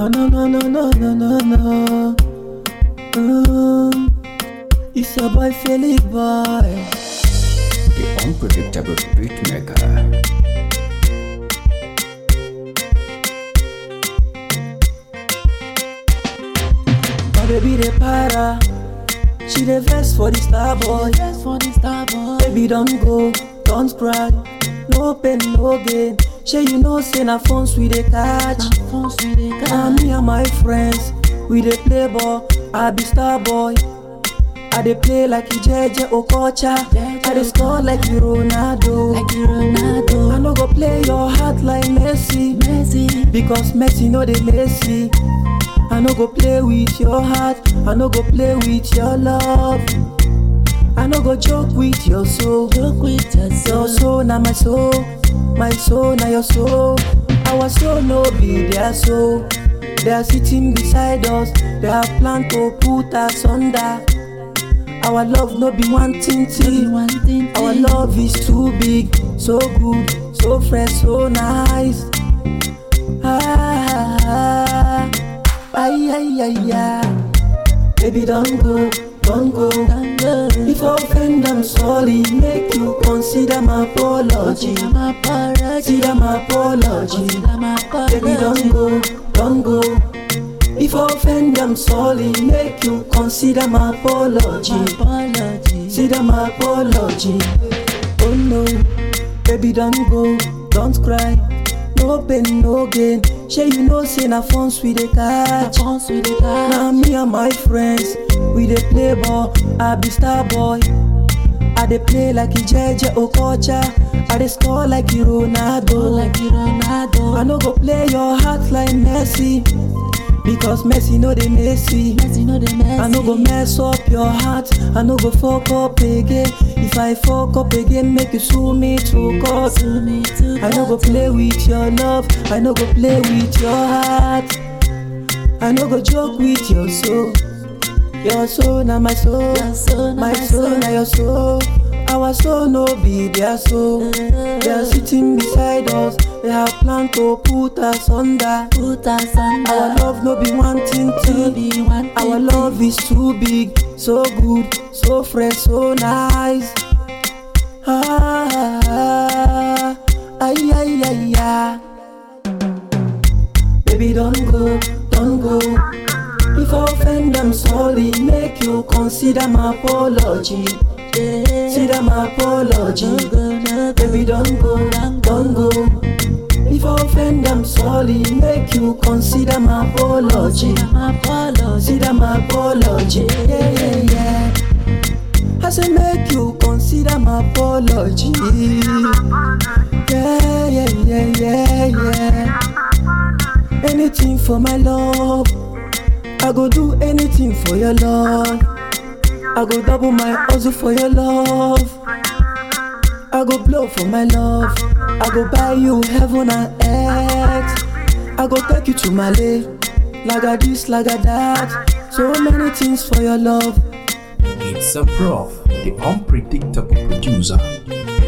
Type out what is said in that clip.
Oh no no no no no no no. Um, it's your boy Philip boy. The unpredictable beatmaker. My baby the para. She the vest for the star boy. Yes, for the star boy. Baby don't go, don't cry. No pain, no gain. Sure you know say na phones we dey catch. Na phones we dey Na catch. me and my friends, we dey play ball. I be star boy. I dey play like Ijeje Okocha. I dey score like Ronaldo. Like Ronaldo. I no go play your heart like Messi. Messi. Because Messi no dey Messi. I no go play with your heart. I no go play with your love. I no go joke with your soul. Joke with your Your soul. soul na my soul, my soul na your soul. Our soul no be their soul. They are sitting beside us. They have planned to put us under. Our love no be one thing Only thing. one thing. Our thing. love is too big, so good, so fresh, so nice. Ah, ay, ay, ay, ay. Baby, don't go, don't go. Don't go. If I offend, I'm sorry. Make you consider my apology. Consider my apology. Consider my apology. Consider my apology. Baby, don't go, don't go. If I offend, I'm sorry. Make you consider my apology. My apology. Consider my apology. Oh no, baby, don't go, don't cry. No pain, no gain. Sure you know, say na phones we dey Na catch. phones we dey catch. Now me and my friends, we dey play ball. I be star boy. I dey play like Ijeje Okocha. I dey score like Go Ronaldo. like Ronaldo. I no go play your heart like Messi, because Messi no dey Messi. Messi no dey Messi. I no go mess up your heart. I no go fuck up again. If I fuck up again, make you sue me to court. To me to I no go play with your love. I no go play with your heart. I no go joke with your soul. Your soul na my soul. Your soul na my my soul soul. na your soul. Our soul no be their soul. They are sitting beside us. They have planned to put us under. Put us under. Our love no be one thing to thing. be one thing. Our love is too big, so good, so fresh, so nice. Ah, ay, ay, ay, ay. Baby, don't go, don't go. If I offend, I'm sorry. Make you consider my apology. Yeah. Consider my apology. No go, no go. Baby, don't go, don't go. If I offend, I'm sorry. Make you consider my apology. Consider my apology. Consider my apology. Yeah, yeah, yeah. I say make you consider my apology. Yeah, yeah, yeah, yeah, yeah. Anything for my love. I go do anything for your love. I go double my hustle for your love. I go blow for my love. I go buy you heaven and earth. I go take you to Malay. Like a this, like a that. So many things for your love. It's a prof, the unpredictable producer.